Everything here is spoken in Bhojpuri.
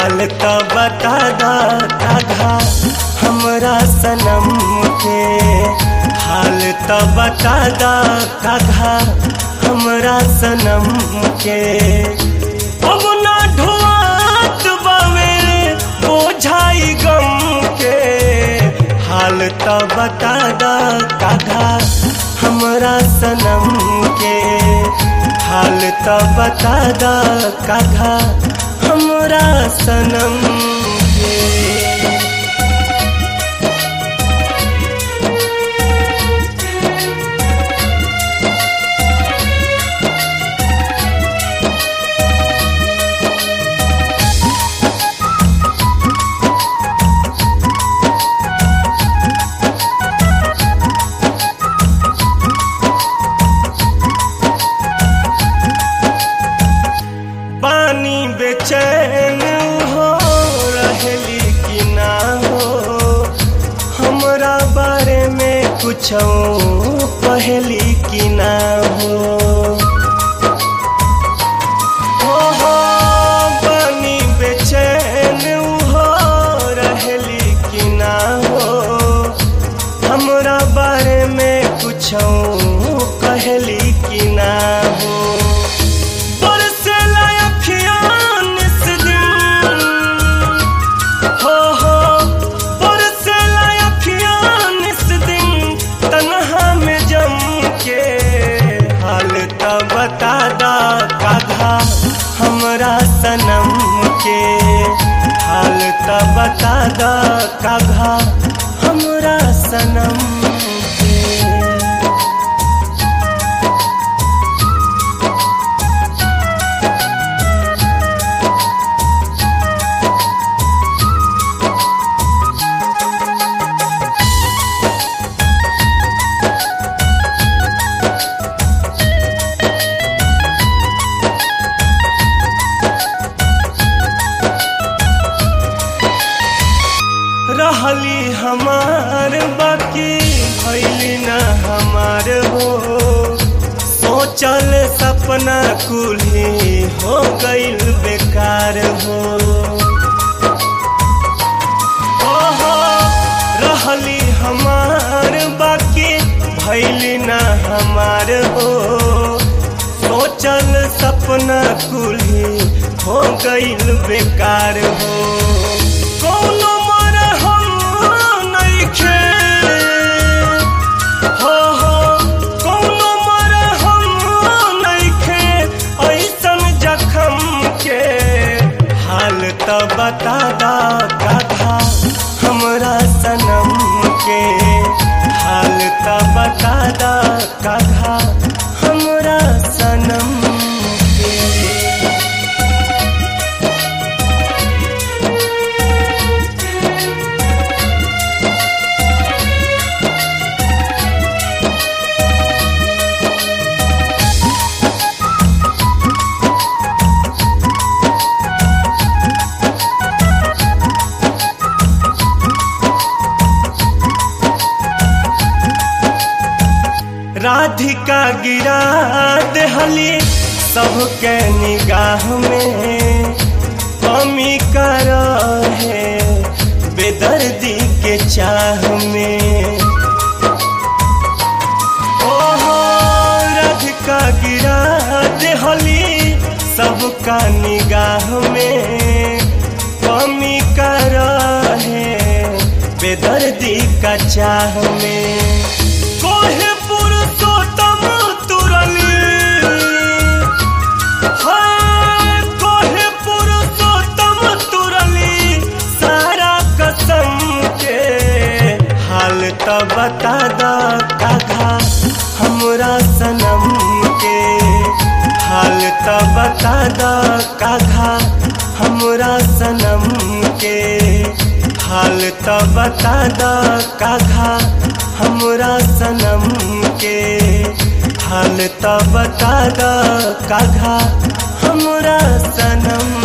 हाल तो बता दा काघा हमरा सनम के हाल तो बता दा काघा हमरा सनम के अब ना ढोआत बावे बोझाई गम के हाल तो बता दा काघा हमरा सनम के हाल तो बता दा काघा हमरा सनम के पानी बेचैन हो रहली कि ना हो हमरा बारे में कुछ पहली कि ना हो हो हो पानी बेचैन हो रहली कि ना हो हमरा बारे में कुछ कहली कि ना हो बरसेला अखियाँ निस दिन हो हो बरसेला अखियाँ निस दिन तन्हा में जम के हाल तो बता दा काघा हमरा सनम के हाल तो बता दा काघा हमरा सनम के रहली हमार बाकी भैली न हमार हो सोचल सपना कुल्ही हो गईल बेकार हो ओहो, रहली हमार बाकी भैली न हमार हो सोचल सपना कुल्ही हो गईल बेकार हो कौनो मरहम नइखे हो हो कौनो मरहम नइखे ऐसन जखम के हाल तो बता दा काधा हमरा सनम के हाल तो बता दा काधा हमरा सनम के राधिका गिरा दहली सबके निगाह में कमी कर है बेदर्दी के चाह में ओहो राधिका गिरा दहली सबका निगाह में कमी कर है बेदर्दी का चाह में कोहे पुरुषोत्तम तुरली हाय कोहे पुरुषोत्तम तुरली सारा कसम के हाल तो बता दा काघा हमरा सनम के हाल तो बता दा काघा हमरा सनम के हाल तो बता दा काघा हमरा सनम के हाल तो बता दा काघा हमरा सनम